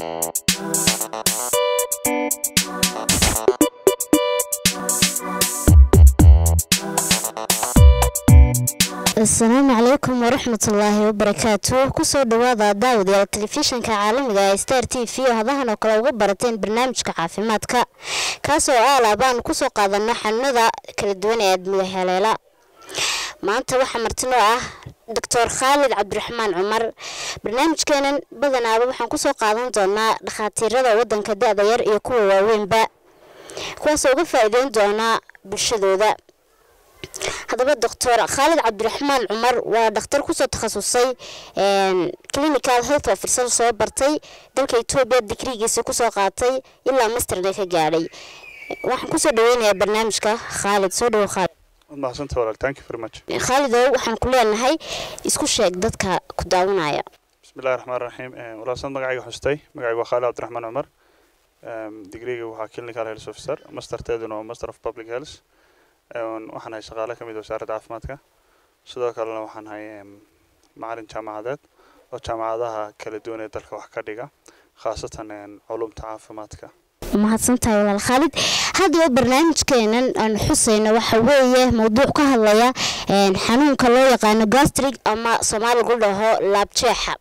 asalaamu calaykum waraxmatullaahi wabarakaatu kusoo dhawaada daawadayaal telefishinka caalamiga ee star t v oo hadahan oo kale uga barateen barnaamijka caafimaadka kaasoo aalaabaan kusoo qaadano xanuunada kala duwan ee aadmiga heleela maanta waxaa martinoo ah doctor khaalid cabdiraxmaan cumar barnaamijkeenan badanaaba waxaan kusoo qaadan doonaa dhakhaatiirada wadanka da-da yar iyo kuwa waaweynba kuwaasoo uga faa-iideyn doonaa bulshadooda haddaba doctor khaalid cabdiraxmaan cumar waa dhakhtar kusoo takhasusay clinical health officer soo bartay dalka etoobiya digrigiisa kusoo qaatay ilaa masterday ka gaadhay waxaan kusoo dhaweynayaa barnaamijka khaalid soo dhawo khaalid mahadsantahay walaal thank you very much khaalidow waxaan ku leenahay isku sheeg dadka ku daawanaya bismillahi raxmaan raxiim walaalsan magacayga xustay magacayga waa khaalid cabdiraxmaan cumar digriga waxaa clinical health officer masterteeduna waa master of public health waxaan hay shaqaale ka mid wasaaradda caafimaadka sidoo kalena waxaan hay macalin jaamacadeed oo jaamacadaha kala duwan ee dalka wax ka dhiga khaasatan culumta caafimaadka mahadsantahay walaal khaalid haddaba barnaamijkeenan aan xusayno waxa weeye mowduuc ka hadlaya xanuunka loo yaqaano gastrig ama soomaaligu dhaho laabjeexa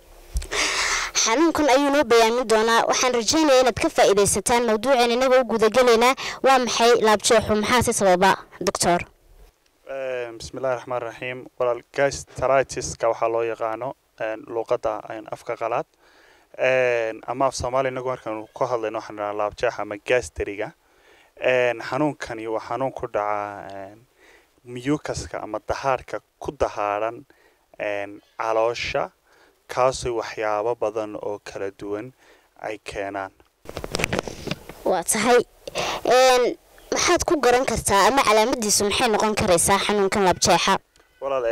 xanuunkan ayuu noo bayaamin doonaa waxaan rajeynaya inaad ka faa-iideysataan mawduuceen inagoo u gudagelaynaa waa maxay laabjeexu maxaase sababa doctor bismillahi raxmaan raxiim walaal gastritiska waxaa loo yaqaano luuqadda afka qalaad ama af soomaaliya inagu markaanu ka hadlayno waxaan dhahaa laabjeex ama gasteriga xanuunkani waa xanuun ku dhaca miyukaska ama dahaarhka ku dahaaran caloosha kaasoo waxyaabo badan oo kala duwan ay keenaan waa tahay maxaad ku garan kartaa ama calaamadiisu maxay noqon karaysaa xanuunkan laabjeexa walaal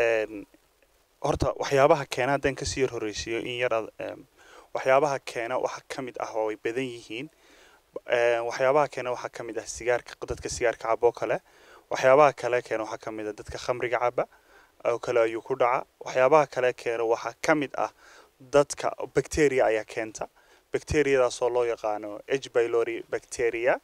horta waxyaabaha keena haddaan kasii yar horeysiiyo in yar waxyaabaha keena waxa ka mid ah oo ay badan yihiin waxyaabaha keena waxaa ka mid ah sigaarka dadka sigaarka caba oo kale waxyaabaha kale keena waxaa ka mid ah dadka khamriga caba oo kale ayuu ku dhaca waxyaabaha kale keena waxaa ka mid ah dadka bacteria ayaa keenta bacteriadaasoo loo yaqaano h bylori bacteria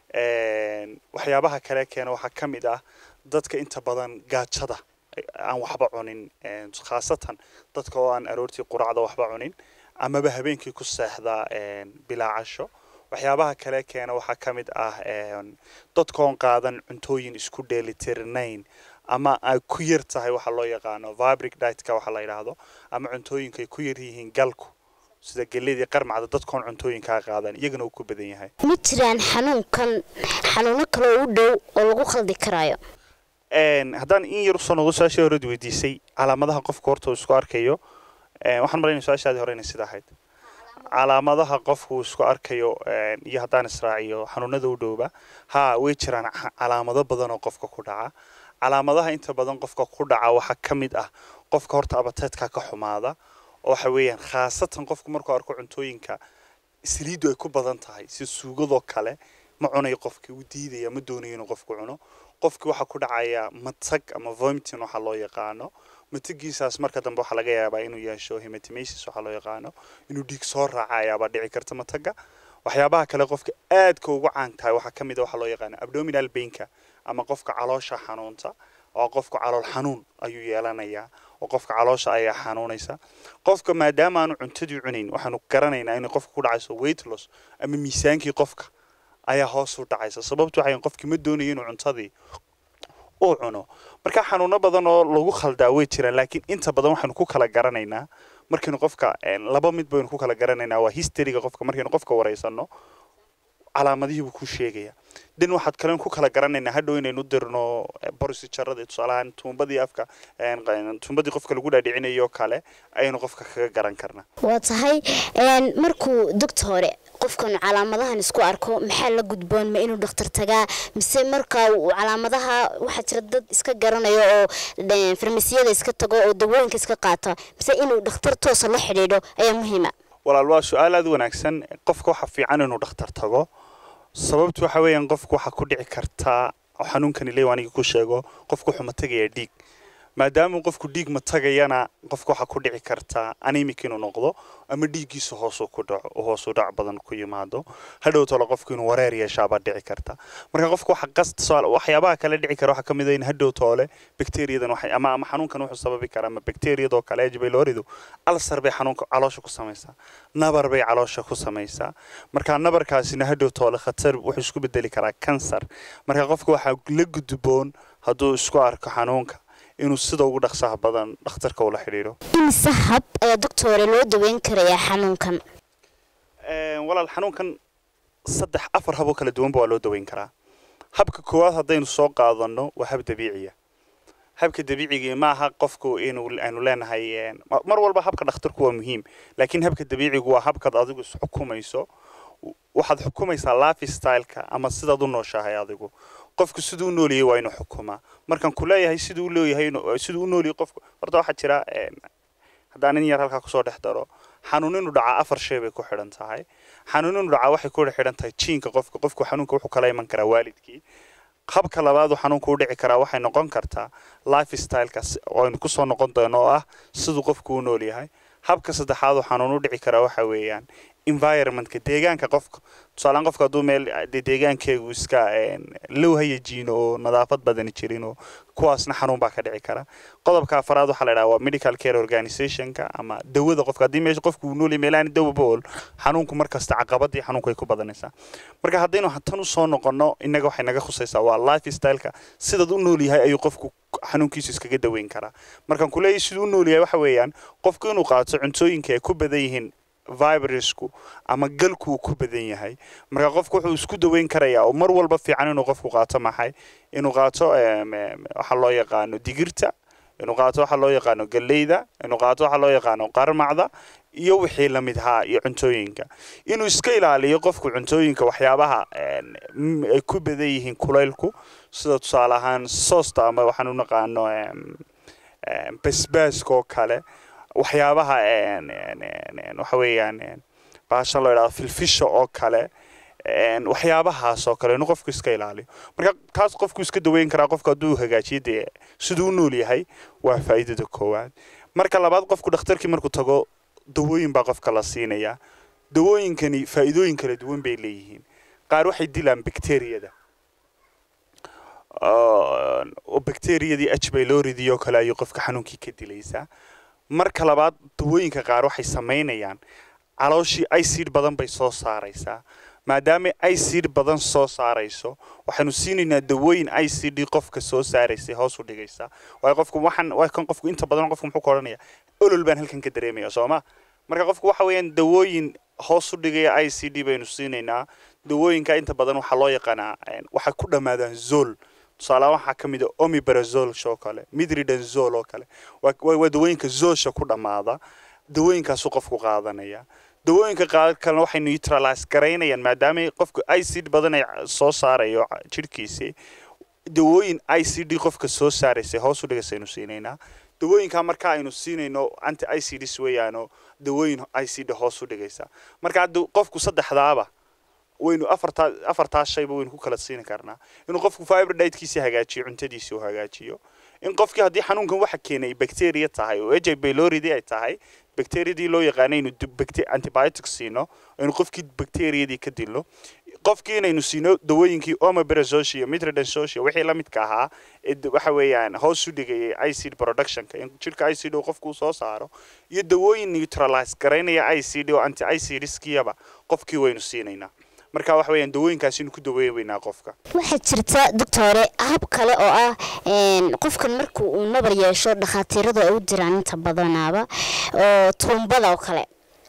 waxyaabaha kale keena waxaa ka mid ah dadka inta badan gaajada aan waxba cunin khaasatan dadka oo aan aroortii quracda waxba cunin amaba habeenkii ku seexda bilaa casho waxyaabaha kale keena waxaa ka mid ah dadkoon qaadan cuntooyin isku dheelitirnayn ama ay ku yar tahay waxa loo yaqaano vibric ditka waxa la yidhaahdo ama cuntooyinka ay ku yar yihiin galku sida geledii qarmacda dadkoon cuntooyinkaa qaadan iyagana uu ku badan yahay ma jiraan xanuunkan xanuuno kale oo u dhow oo lagu khaldi karaayo haddaan in yar usoo noqdo su-aashii horead weydiisay calaamadaha qofka horta uu isku arkayo waxaan malayna su-aashaadii hore inay sida ahayd calaamadaha qofku uu isku arkayo iyo haddaan israaciyo xanuunada u dhowba ha way jiraan calaamado badan oo qofka ku dhaca calaamadaha inta badan qofka ku dhaca waxaa ka mid ah qofka horta abateedka ka xumaada oo waxa weeyaan khaasatan qofku markuu arko cuntooyinka saliiddu ay ku badan tahay si suugadoo kale ma cunayo qofkii uu diidaya ma doonayo inuu qofku cuno qofkii waxaa ku dhacaya matag ama vomiting waxaa loo yaqaano matagiisaas marka dambe waxaa laga yaabaa inuu yeesho hematomasis waxaa loo yaqaano inuu dhiig soo raaca ayaabaa dhici karta mataga waxyaabaha kale qofka aadka ugu caan tahay waxaa ka mid a waxaa loo yaqaano abdominal painka ama qofka caloosha xanuunta oo qofku calool xanuun ayuu yeelanayaa oo qofka caloosha ayaa xanuunaysa qofka maadaama aanu cuntadii cunayn waxaanu garanaynaa inay qofka ku dhacayso weight loss ama miisaankii qofka ayaa hoos u dhacaysa sababtu waxay qofkii ma doonayo inuu cuntadii uu cuno marka xanuuno badan oo lagu khaldaa way jiraan laakiin inta badan waxaynu ku kala garanaynaa markaynu qofka laba mid baynu ku kala garanaynaa waa historyga qofka markaynu qofka wareysano calaamadihii buu ku sheegaya dan waxaad kalen ku kala garanaynaa hadhow inaynu dirno borosijarada tusaalahaan tuumbadii afka tuumbadii qofka lagu dhaadhicinayo kale ayaynu qofka kaga garan karnaa waa tahay markuu doctore qofkan calaamadahan isku arko maxaa la gudboon ma inuu dhakhtar tagaa mise marka calaamadaha waxaa jira dad iska garanayo oo farmasiyada iska tago oo dawooyinka iska qaata mise inuu dhakhtar toosa la xidhiidho ayaa muhiima walaal waa su-aal aada u wanaagsan qofka waxaa fiican inuu dhakhtar tago sababtu waxa weeyaan qofku waxaa ku dhici kartaa xanuunkani leew aniga ku sheego qofku wuxuu ma tegayaa dhiig maadaama qofku dhiig ma tagayana qofka waxaa ku dhici kartaa anemic inuu noqdo ama dhiiggiisa hoosuu ku dhaco oo hoosu dhac badan ku yimaado hadhow tole qofku inuu wareer yeeshaabaa dhici karta marka qofka waxa qasta waxyaabaha kale dhici kara waxaa ka mid ah in hadhow toole bakteeriyadan waxay ama ama xanuunkan wuxuu sababi karaa ama bakteeriyadoo kale h pyloridu alsar bay xanuunka caloosha ku samaysaa nabar bay caloosha ku samaysaa marka nabarkaasina hadhow toole khatar wuxuu isku bedeli karaa kansar marka qofka waxaa la gudboon hadduu isku arko xanuunka inuu sida ugu dhaqsaha badan dhakhtarka ula xidhiidho imise hab ayaa doctore loo daweyn karayaa xanuunkan walaal xanuunkan saddex afar haboo kala duwanba waa loo daweyn karaa habka koowaad haddaynu soo qaadano waa hab dabiiciya habka dabiicigii maaha qofku inuu aanu leenahay mar walba habka dhakhtarku waa muhiim laakiin habka dabiicigu waa habkaad adigu isxukumayso waxaad xukumaysaa life styleka ama sidaad u nooshahay adigu qofku siduu u nooliyay waa inuu xukumaa markaan ku leeyahay siduu u leeyahay siduu u nooliyay qofku horta waxaa jira haddaan in yar halkaa kusoo dhex daro xanuun inuu dhacaa afar shay bay ku xidhan tahay xanuun inuu dhacaa waxay ku xidhan tahay jiinka qofka qofku xanuunka wuxuu kala iman karaa waalidkii habka labaad uu xanuunku u dhici karaa waxay noqon kartaa life stylekaas oo aynu kusoo noqon doono oo ah siduu qofku u nool yahay habka saddexaad uu xanuun u dhici karaa waxa weeyaan environmentka deegaanka qofka tusaalaan qofka hadduu meel deegaankeegu iska low hayajiino oo nadaafad badani jirin oo kuwaasna xanuun baa ka dhici kara qodobka afaraad waxaa la idhaha waa medical care organizationka ama dawada qofka haddii meesha qofku uu noolyahay meelahan dawa bool xanuunku markasta caqabadii xanuunku ay ku badanaysaa marka haddaynu tan u soo noqono innaga waxay naga khusaysaa waa life styleka sidaad u nool yahay ayuu qofku xanuunkiisu iskaga daweyn karaa markaan kuleeyahay siduu u nool yahay waxa weeyaan qofku inuu qaato cuntooyinka ay ku badan yihiin virusku ama galku uu ku badan yahay marka qofku wuxuu isku daweyn karayaa oo mar walba fiican inuu qofku qaato maxay inuu qaato waxa loo yaqaano digirta inuu qaato waxa loo yaqaano galleyda inuu qaato waxa loo yaqaano qarmacda iyo wixii la mid ahaa iyo cuntooyinka inuu iska ilaaliyo qofku cuntooyinka waxyaabaha ay ku badan yihiin kulaylku sida tusaale ahaan soosta ama waxaan u naqaano basbaaska oo kale waxyaabaha waxa weeyaan baasha loo idhahdo filfisha oo kale waxyaabahaas oo kale inuu qofku iska ilaaliyo marka taas qofku iska daweyn karaa qofku hadduu hagaajiyo dee siduu u nool yahay waa faa'iidada koowaad marka labaad qofku dhakhtarkii markuu tago dawooyin baa qofka la siinayaa dawooyinkani faa'iidooyin kala duwan bay leeyihiin qaar waxay dilaan bakteriyada oo bakteriyadii h pylorydii oo kale ayuu qofka xanuunkii ka dilaysaa marka labaad dawooyinka qaar waxay samaynayaan calooshii icid badan bay soo saaraysaa maadaama icid badan soo saarayso waxaanu siinaynaa dawooyin icd qofka soo saaraysay hoos u dhigaysa waayo qofku waxaan waa kan qofku inta badan qofku muxuu ka odhanaya olol baan halkan ka dareemaya sooma marka qofku waxa weeyaan dawooyin hoos u dhigaya i c d baynu siinaynaa dawooyinka inta badan waxaa loo yaqaanaa waxay ku dhammaadaan zol tusaalahaan waxaa ka mid a omibarazol oo kale midridanzol oo kale waa dawooyinka zoosha ku dhammaada dawooyinkaasuu qofku qaadanaya dawooyinka qaar kalena waxay neutralize garaynayaan maadaama qofku i c d badan ay soo saarayo jidhkiisii dawooyin i c d qofka soo saaraysay hoos u dhigaysaynu siinaynaa dawooyinkaa marka aynu siinayno anti i c ds weeyaano dawooyin i c d hoos u dhigaysa marka hadda qofku saddexdaaba waynu afartaa afartaas shayba waynu ku kala siin karnaa inuu qofku fiber dietkiisi hagaajiyo cuntadiisi uu hagaajiyo in qofkii haddii xanuunkan waxa keenay bacteria tahay oo h pyloridi ay tahay bacteriadii loo yaqaanay inuu antibiotic siino inuu qofkii bacteriadii ka dilno qofkii inaynu siino dawooyinkii omeprazole iyo mitridazoles wixii la midka ahaa waxa weeyaan hoos u dhigayay icd productionka in jirka icd uu qofku soo saaro iyo dawooyin neutralize garaynaya icd oo anti icidskiyaba qofkii waynu siinaynaa marka waxa weeyaan dawooyinkaas inuu ku daweyn weynaa qofka waxaa jirta doctore hab kale oo ah qofkan marka uu nabar yeesho dhakhaatiiradu ay u diraan inta badanaaba oo tuumbada oo kale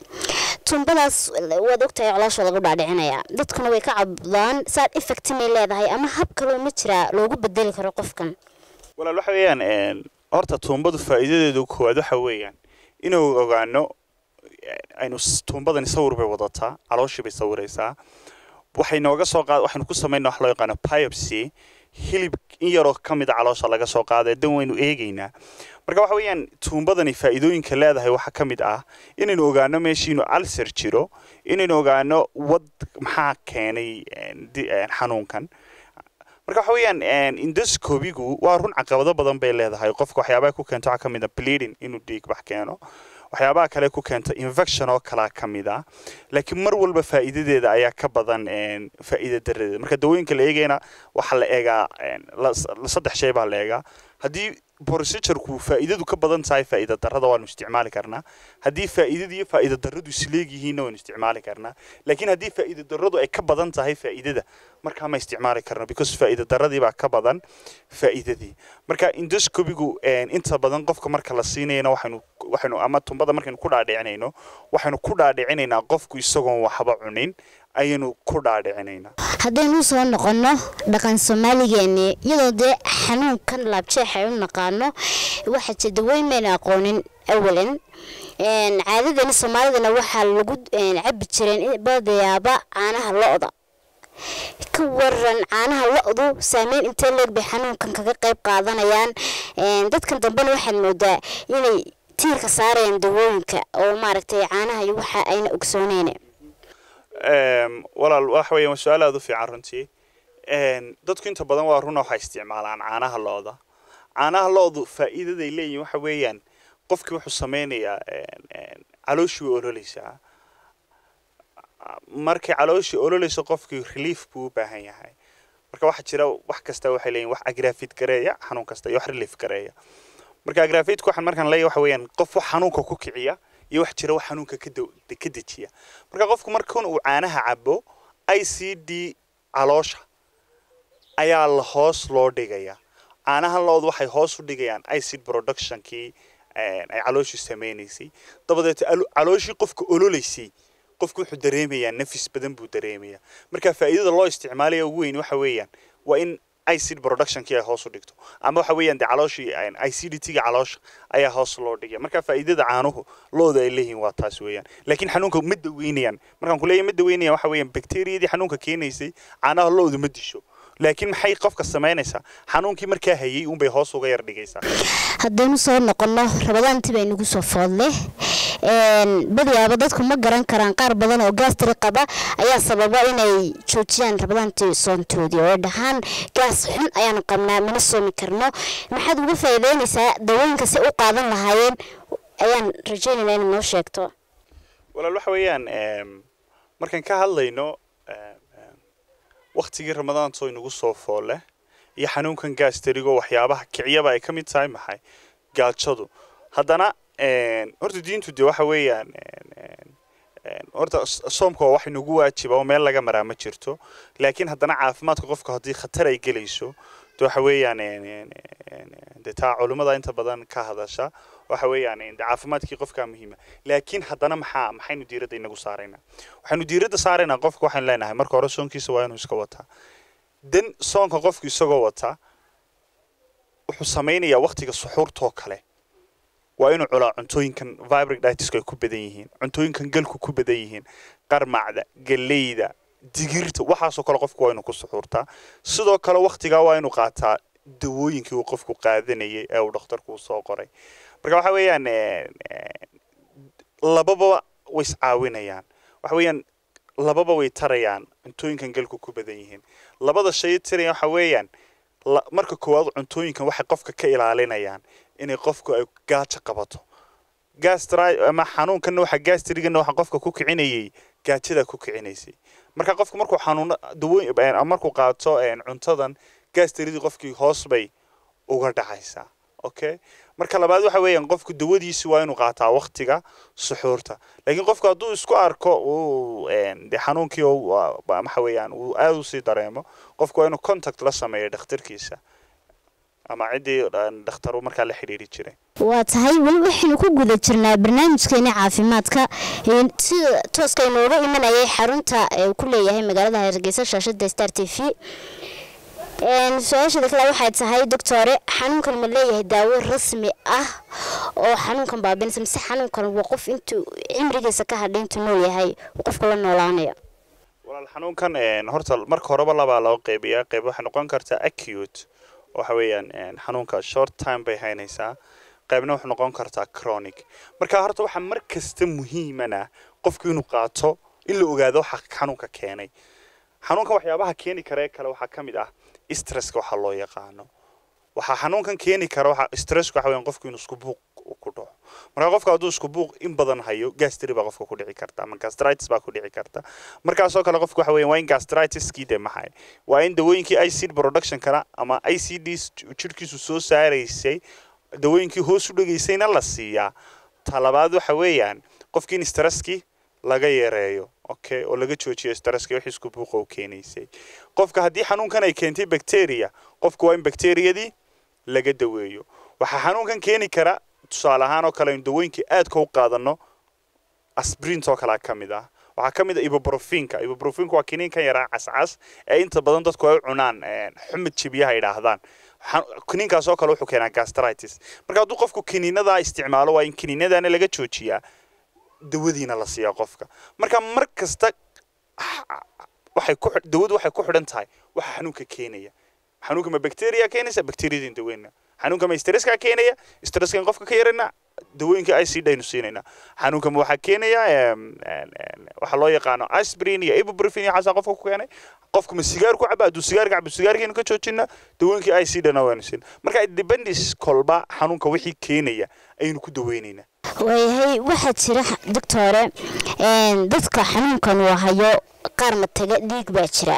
tuumbadaas waad ogtahay coloosha lagu dhaadhicinaya dadkuna way ka cabdaan saad effect may leedahay ama hab kaloo ma jiraa loogu bedeli karo qofkan walaal waxa weeyaan horta tuumbadu faa'iidadeedu koowaad waxa weeyaan inuu ogaano aynu tuumbadani sawir bay wadataa calooshii bay sawiraysaa waxay nooga soo qaad waxaynu ku samaynaa wax loo yaqaano biopsy hilib in yaroo ka mid a caloosha laga soo qaaday dan waynu eegaynaa marka waxa weeyaan tuumbadani faa'iidooyinka leedahay waxaa ka mid ah inaynu ogaano meeshii inuu alser jiro inaynu ogaano wad maxaa keenay xanuunkan marka waxa weeyaan endoscopigu waa run caqabado badan bay leedahay qofka waxyaabaha ku keento waxaa ka mid a bleeding inuu dhiig bax keeno waxyaabaha kale ku keento infection oo kalaa ka mid ah laakiin mar walba faa'iidadeeda ayaa ka badan faa'iida daradeeda marka dawooyinka la eegayna waxaa la eegaa saddex shay baa la eegaa haddii procedureku faa'iidadu ka badan tahay faa'iida darrada waanu isticmaali karnaa haddii faa'iidada iyo faa'iida darradu isleegyihiinna waanu isticmaali karnaa laakiin haddii faa'iida darradu ay ka badan tahay faa'iidada markaa ma isticmaali karno because faa'iida darradii baa ka badan faa'iidadii marka endoscopigu inta badan qofka marka la siinayna waxaynu waxaynu ama tumbada markaynu ku dhaadhicinayno waxaynu ku dhaadhicinaynaa qofku isagoon waxba cunin ayaynu ku dhaadhicinaynaa haddaynu soo noqonno dhaqan soomaaligeeni iyadoo dee xanuunkan laabjeex ay u naqaano waxaa jir daweyn mayna aqoonin awalan caadadani soomaalidana waxaa lagu cabi jireen badayaaba caanaha lo-da ka waran caanaha lo-du saameyn intee leeg bay xanuunkan kaga qayb qaadanayaan dadkan dambena waxaad moodaa inay tiirka saarayaan dawooyinka oo maaragtay caanaha iyo waxa ayna ogsooneyn walaal waxa weeyaan waa su-aal aada u fiican runtii dadku inta badan waa runa waxay isticmaalaan caanaha lo-da caanaha lo-du faa'iidaday leeyihin waxa weeyaan qofkii wuxuu sameynayaa calooshii way ololeysaa markay calooshii ololeyso qofkii relief buu u baahan yahay marka waxaa jira wax kasta waxay leeyihin wax agrafid gareeya xanuun kasta iyo wax relief gareeya marka agrafidku waxaan markaan leeyahay waxa weeyaan qof wax xanuunka ku kiciya iyo wax jira wax xanuunka ka ka dejiya marka qofku markan uu caanaha cabo i c d caloosha ayaa la hoos loo dhigaya caanaha loodu waxay hoos u dhigayaan icid productionkii ay calooshii sameynaysay dabadeed calooshii qofka ololeysay qofku wuxuu dareemayaa nafis badan buu dareemayaa marka faa'iidada loo isticmaalaya ugu weyn waxa weeyaan waa in icid productionkii ay hoos u dhigto ama waxa weeyaan dee calooshii icidity-ga caloosha ayaa hoos loo dhigaya marka faa'iidada caanuhu looda ay leeyihiin waa taas weeyaan laakiin xanuunka ma daweynayaan markaan kuleeyahay ma daweynayaan waxa weeyaan bakteeriyadii xanuunka keenaysay caanaha loodu ma disho laakiin maxay qofka samaynaysaa xanuunkii markaa hayay unbay hoos uga yar dhigaysaa haddaynu soo noqonno rabadaantii bay nagu soo foodle badiyaaba dadku ma garan karaan qaar badan oo gaastari qaba ayaa sababa inay joojiyaan rabadaantii soontoodii oo dhahaan gaas xun ayaanu qabnaa mana soomi karno maxaad uga faa'iideynaysaa dawooyinka si u qaadan lahaayeen ayaan rajaynaynaa inaad noo sheegto walaal waxa weeyaan markaan ka hadlayno waktigii ramadaantoo inagu soo foole iyo xanuunkan gaastarigo waxyaabaha kiciyaba ay ka mid tahay maxay gaajadu haddana horta diintu dee waxa weeyaan horta soomka waa wax inagu waajiba oo meel laga maraa ma jirto laakiin haddana caafimaadka qofka haddii khatar ay gelayso de waxa weeyaan de taa culimmada inta badan ka hadasha waxa weeyaan de caafimaadkii qofkaa muhiima laakiin haddana maxaa maxaynu diiradda inagu saaraynaa waxaynu diiradda saaraynaa qofka waxaynu leenahay marka hore soonkiisa waa inuu iska wataa dan soonka qofku isagoo wataa wuxuu samaynayaa waktiga suxuurtoo kale waa inuu culaa cuntooyinkan vibric ditisku ay ku badan yihiin cuntooyinkan galku ku badan yihiin qarmacda galleyda digirta waxaasoo kale qofku waa inuu ku suxuurtaa sidoo kale waktigaa waa inuu qaataa dawooyinkii uu qofku qaadanayay ee uu dhakhtarku soo qoray marka waxa weeyaan lababa way iscaawinayaan waxa weeyaan lababa way tarayaan cuntooyinkan galku ku badan yihiin labada shay taraya waxa weeyaan marka koowaad cuntooyinkan waxay qofka ka ilaalinayaan inay qofku ay gaajo qabato gastri ama xanuunkanna waxa gastrigana waxa qofka ku kicinayay gaajada ku kicinaysay marka qofku markuu xanuuno dawooyin markuu qaato cuntadan gastridii qofkii hoos bay uga dhacaysaa okay marka labaad waxa weeyaan qofku dawadiisi waa inuu qaataa waktiga suxuurta laakiin qofku hadduu isku arko uu de xanuunkii waxa weeyaan uu aada usii dareemo qofku waa inuu contact la sameeyo dhakhtarkiisa ama ciddii dhakhtaru markaa la xidhiiri jiray waa tahay weli waxaynu ku guda jirnaa barnaamijkeeni caafimaadka sida tooska inooga imanayay xarunta uu ku leeyahay magaalada hargeysa shaashada star t v su-aashada kale waxay tahay doctore xanuunkan ma leeyahay daawo rasmi ah oo xanuunkan baabinaysa mise xanuunkan waa qof intuu cimrigiisa ka hadhay intuu nool yahay qofka la noolaanayo walaal xanuunkan horta marka horeba labaa loo qeybiyaa qeyb waxay noqon kartaa acute waxa weeyaan xanuunka short time bay haynaysaa qaybna wuxuu noqon kartaa chronic marka horta waxaa mar kasta muhiimana qofku inuu qaato in la ogaado waxa xanuunka keenay xanuunkan waxyaabaha keeni kara ee kale waxaa ka mid ah stresska waxa loo yaqaano waxaa xanuunkan keeni kara waxa stressku waxa weeyaan qofku inuu isku buuq ku dhaco marka qofka hadduu isku buuq in badan hayo gastri baa qofka ku dhici karta ama gastritis baa ku dhici karta markaasoo kale qofku waxa weeyaan waa in gastritiskii de maxay waa in dawooyinkii acid productionkana ama acd jirhkiisu soo saaraysay dawooyinkii hoos u dhegaysayna la siiyaa talabaad waxa weeyaan qofkii in stresskii laga yareeyo okay oo laga joojiyo stresska wixii isku buuqa u keenaysay qofka haddii xanuunkan ay keentay bacteria qofku waa in bacteriyadii laga daweeyo waxaa xanuunkan keeni kara tusaale ahaan oo kale in dawooyinkii aadka u qaadano asbrint oo kalea ka mid ah waxaa ka mid ah ibuprofinka ibuprofinka waa kiniinkan yaraa cascas ee inta badan dadku ay u cunaan xumid jibiyaha yidhaahdaan kiniinkaas oo kale wuxuu keenaa gastritis marka hadduu qofku kiniinadaa isticmaalo waa in kiniinadaana laga joojiyaa dawadiina la siiyaa qofka marka mar kasta waxay ku dawadu waxay ku xidhan tahay waxa xanuunka keenaya xanuunka ma bacteria keenaysa bacteriadin daweyna xanuunka ma stresska keenaya stresskan qofka ka yarana dawooyinka icd aynu siinayna xanuunka ma waxaa keenaya waxaa loo yaqaano aspirin iyo ibuprofen iyo xasaa qofka ku keenay qofka ma sigaar ku caba hadduu sigaar cabo sigaarkeenu ka joojina dawooyinka icdna waynu siina marka dependis kolba xanuunka wixii keenaya ayaynu ku daweynaynaa waayahay waxaa jira doctore dadka xanuunkan uu hayo qaar mataga dhiig baa jira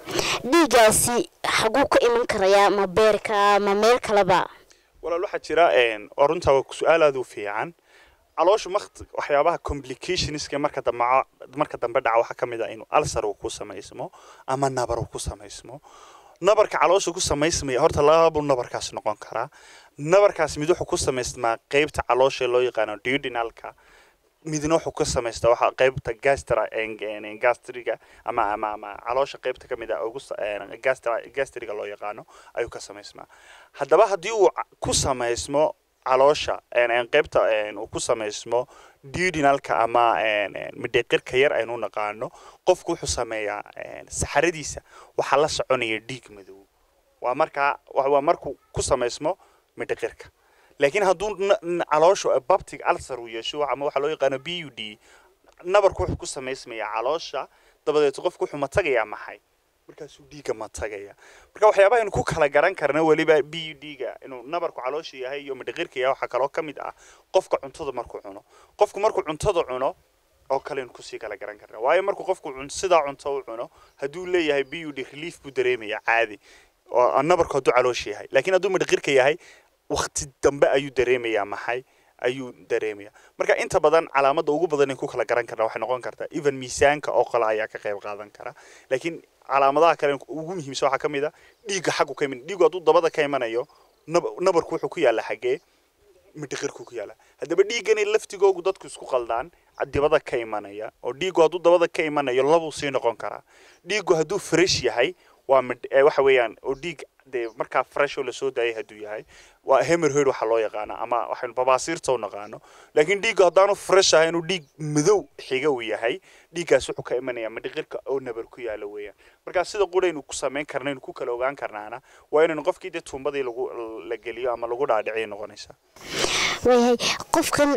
dhiigaasi xaguu ka iman karayaa ma beerka ma meel kaleba walaal waxaa jira oo runtaa waa su-aal aad u fiican calooshu makt waxyaabaha complicationska marka dambe marka dambe dhaca waxaa ka mid ah inuu alsar uu ku samaysmo ama nabar uu ku samaysmo nabarka caloosha ku samaysmaya horta lababuu nabarkaas noqon karaa nabarkaas mid wuxuu ku samaysmaa qeybta caloosha loo yaqaano duodenalka midna wuxuu ka samaystaa waxa qeybta gastra gastriga ama ama ama caloosha qeybta ka mid ah ugu gastra gastriga loo yaqaano ayuu ka samaysmaa haddaba haddii uu ku samaysmo caloosha qeybta uu ku samaysmo duodenalka ama midheqirka yar aynu naqaano qofku wuxuu sameeyaa saxaradiisa waxaa la soconaya dhiig madow waa markaa waa markuu ku samaysmo midheqirka laakiin hadduu calooshu babtig alsar uu yeesho ama waxaa loo yaqaano b u d nabarku wuxuu ku samaysmayaa caloosha dabadeed qofku wuxuu matagayaa maxay markaasuu dhiigga matagaya marka waxyaabaha aynu ku kala garan karna weliba b u d ga inuu nabarku caloosha yahay iyo midhiqirka yahay waxaa kaloo ka mid ah qofka cuntada markuu cuno qofku markuu cuntada cuno oo kale aynu kusii kala garan karna waayo markuu qofku sidaa cunto u cuno hadduu leeyahay b u d relief buu dareemaya caadi oo nabarku hadduu caloosha yahay laakiin hadduu midhiqirka yahay waqti dambe ayuu dareemayaa maxay ayuu dareemaya marka inta badan calaamada ugu badan in ku kala garan karna waxay noqon kartaa even miisaanka oo kale ayaa ka qayb qaadan kara laakiin calaamadaha kale ugu muhiimsan waxaa ka mid a dhiigga xaggu ka iman dhiiggu hadduu dabada ka imanayo nabarku wuxuu ku yaalla xaggee midhiqirku ku yaalla haddaba dhiiggani laftigoogu dadku isku qaldaan dibada ka imanaya oo dhiiggu hadduu dabada ka imanayo labuu sii noqon karaa dhiiggu hadduu fresh yahay waa waxa weeyaan oo dhiig dee markaa fresh oo lasoo daayay hadduu yahay waa hemerhoid waxaa loo yaqaana ama waxaynu babaasiirta u naqaano laakiin dhiigga haddaanu fresh ahay inuu dhiig madow xiga uu yahay dhiiggaas wuxuu ka imanayaa midhiqirka oo nabar ku yaala weeyaan markaa sida quraynu ku samayn karna inu ku kala ogaan karnaana waa inaynu qofkii dee tuumbadii lagu la geliyo ama lagu dhaadhiciyo noqonaysaa waayahay qofkan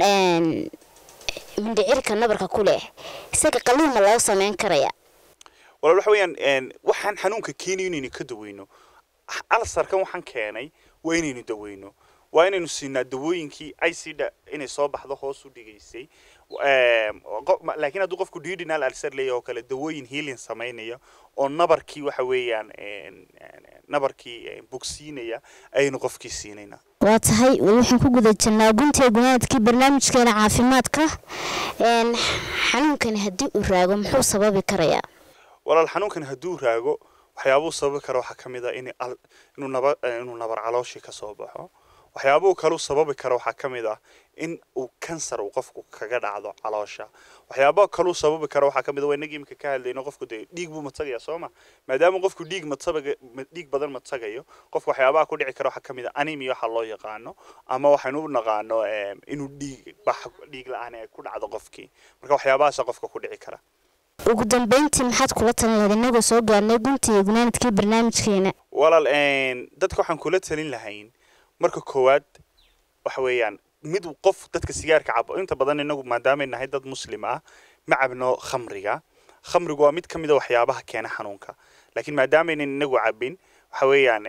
mindhicirka nabarka ku leh isaga qaliin ma loo samayn karaya walaal waxa weeyaan waxaan xanuunka keenayo inaynu ka daweyno alsarkan waxaan keenay waa inaynu daweyno waa inaynu siinaa dawooyinkii icda inay soo baxdo hoos u dhigaysay laakiin hadduu qofku duodenal alsar leeyahay oo kale dawooyin healing samaynaya oo nabarkii waxa weeyaan nabarkii bogsiinaya ayaynu qofkii siinaynaa waa tahay waxaan ku guda jirnaa guntiga gunaadkii barnaamijkeena caafimaadka xanuunkani haddii uu raago muxuu sababi karayaa walaal xanuunkan hadduu raago waxyaabuu sababi kara waxaa ka mid ah in inuu naba inuu nabar calooshii ka soo baxo waxyaabuu kaluu sababi kara waxaa ka mid ah in uu kansar uu qofku kaga dhacdo caloosha waxyaaba kaluu sababi kara waxaa ka mid ah waa inagii imika ka hadlayno qofku dee dhiig buu matagaya soo ma maadaama qofku dhiig matabaga dhiig badan matagayo qofku waxyaabaha ku dhici kara waxaa ka mid ah anemia waxa loo yaqaano ama waxaynu u naqaano inuu dhiig bax dhiig la-aan ay ku dhacdo qofkii marka waxyaabahaasa qofka ku dhici kara ugu dambeyntii maxaad kula talin lahayd inagoo soo gaarnay guntiga gunaanadkii barnaamijkeena walaal dadka waxaan kula talin lahayn marka koowaad waxa weeyaan mid qof dadka sigaarka cabo inta badan inagu maadaamay nahay dad muslim ah ma cabno khamriga khamrigu waa mid ka mid a waxyaabaha keena xanuunka laakiin maadaamaynan inagu cabin waxa weeyaan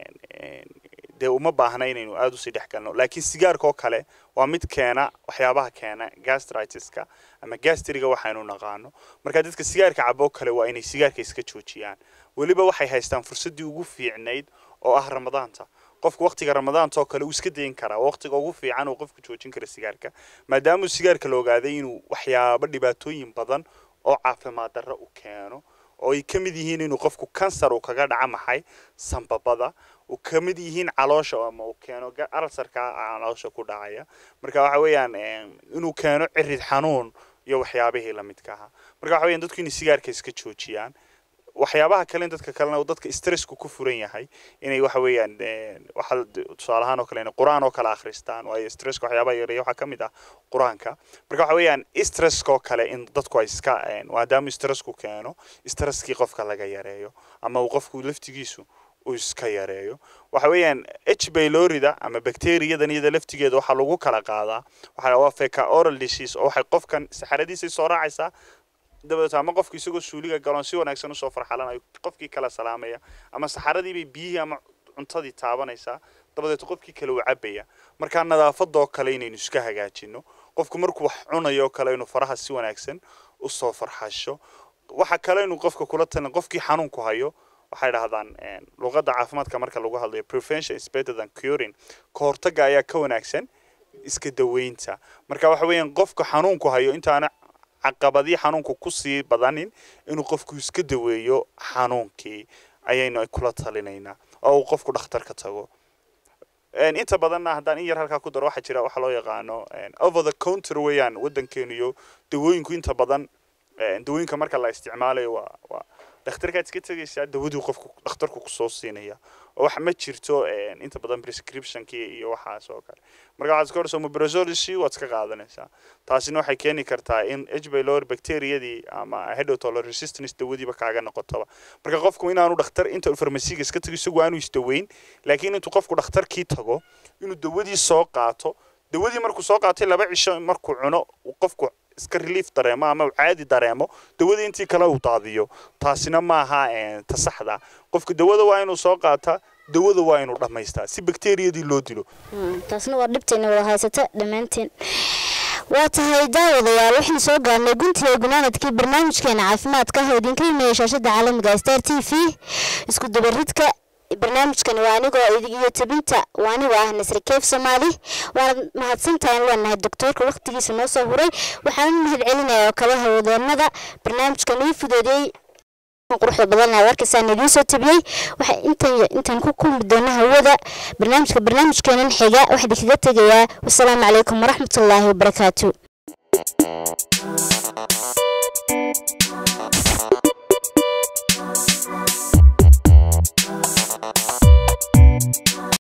dee uma baahna inaynu aada usii dhex galno laakiin sigaarka oo kale waa mid keena waxyaabaha keena gastritiska ama gastriga waxaynu naqaano marka dadka sigaarka cabo kale waa inay sigaarka iska joojiyaan weliba waxay haystaan fursaddii ugu fiicnayd oo ah ramadaanta qofku waqtiga ramadaanta oo kale uu iska dayin karaa waqtiga ugu fiican uu qofku joojin kara sigaarka maadaama sigaarka la ogaaday inuu waxyaabo dhibaatooyin badan oo caafimaad darro u keeno oo ay ka mid yihiin inuu qofku kansar uu kaga dhaca maxay sambabada uu ka mid yihiin caloosha ama uu keeno alsarka caloosha ku dhacaya marka waxa weeyaan inuu keeno cirid xanuun iyo waxyaabihii lamidka ahaa marka waxa weeyaan dadku inay sigaarka iska joojiyaan waxyaabaha kale dadka kalena dadka stressku ku furan yahay inay waxa weeyaan waxa tusaale ahaan oo kale inay qur-aan oo kale akhristaan waayo stresska waxyaabaha yareeya waxaa ka mid ah qur-aanka marka waxa weeyaan stresska oo kale in dadku ay iska maadaama stressku keeno stresskii qofka laga yareeyo ama uu qofku laftigiisu uu iska yareeyo waxa weeyaan h baylorida ama bacteriyadan iyada laftigeeda waxaa lagu kala qaadaa waxaa waa feca oral disease oo waxay qofkan saxaradiisa soo raacaysaa dabadeed ama qofku isagoo suuliga galoon si wanaagsan usoo farxalanayo qofkii kala salaamaya ama saxaradiibay biyihii ama cuntadii taabanaysaa dabadeed qofkii kale uu cabaya markaa nadaafadoo kale inaynu iska hagaajino qofku markuu wax cunayo kale inuu faraha si wanaagsan usoo farxasho waxa kale inuu qofka kula talin qofkii xanuunku hayo waxay dhahdaan luqadda caafimaadka marka lagu hadlayo prevention is better than curing ka hortagga ayaa ka wanaagsan iska daweynta marka waxa weeyaan qofka xanuunku hayo intaana caqabadii xanuunku kusii badanin inuu qofku iska daweeyo xanuunkii ayaynu kula talinaynaa oo uu qofku dhakhtarka tago inta badanna haddaan in yar halkaa ku daro waxaa jira waxa loo yaqaano over the counter weeyaan waddankeenu iyo dawooyinku inta badan dawooyinka marka la isticmaalayo waa waa dhakhtarkaad iska tegaysaa dawadii qofku dhakhtarku kusoo siinaya oo wax ma jirto inta badan prescriptionkii iyo waxaas oo kale marka waxaad iska horeysa omeprazolisi waad iska qaadanaysaa taasina waxay keeni kartaa in h pylori bacteriyadii ama hedotoler resistance dawadiiba kaaga noqotaba marka qofku inaanu dhakhtar inta farmasiga iska tago isagu aanu isdaweyn laakiin intuu qofku dhakhtarkii tago inuu dawadii soo qaato dawadii markuu soo qaatay laba cisho markuu cuno qofku iska relief dareemo ama uu caadi dareemo dawadii intii kale uu daadiyo taasina maaha ta saxda qofka dawada waa inuu soo qaataa dawada waa inuu dhammaystaa si bakteriyadii loo dilo taasna waa dhibtayna wada haysata dhammaanteen waa tahay daawadayaal waxaan soo gaarnay guntiga gunaanadkii barnaamijkeena caafimaadka oo idinka imeeya shaashada caalamiga star t v isku dabaridka barnaamijkani waa anigoo iyo tabinta waa anigoo ah nasri keef soomaali waana mahadsantahay leenahay doctoorka waqtigiisa noo soo huray waxaan u mahad celinaya oo kale hawadaenada barnaamijkan ii fudeediyey quruxda badan warkaysaan idiin soo tabiyey waxa intan intaan ku kulmi doona hawada barnaamijka barnaamijkeenan xiga waxaa idinkaga tegayaa wasalaamu calaykum waraxmatullaahi wabarakaatu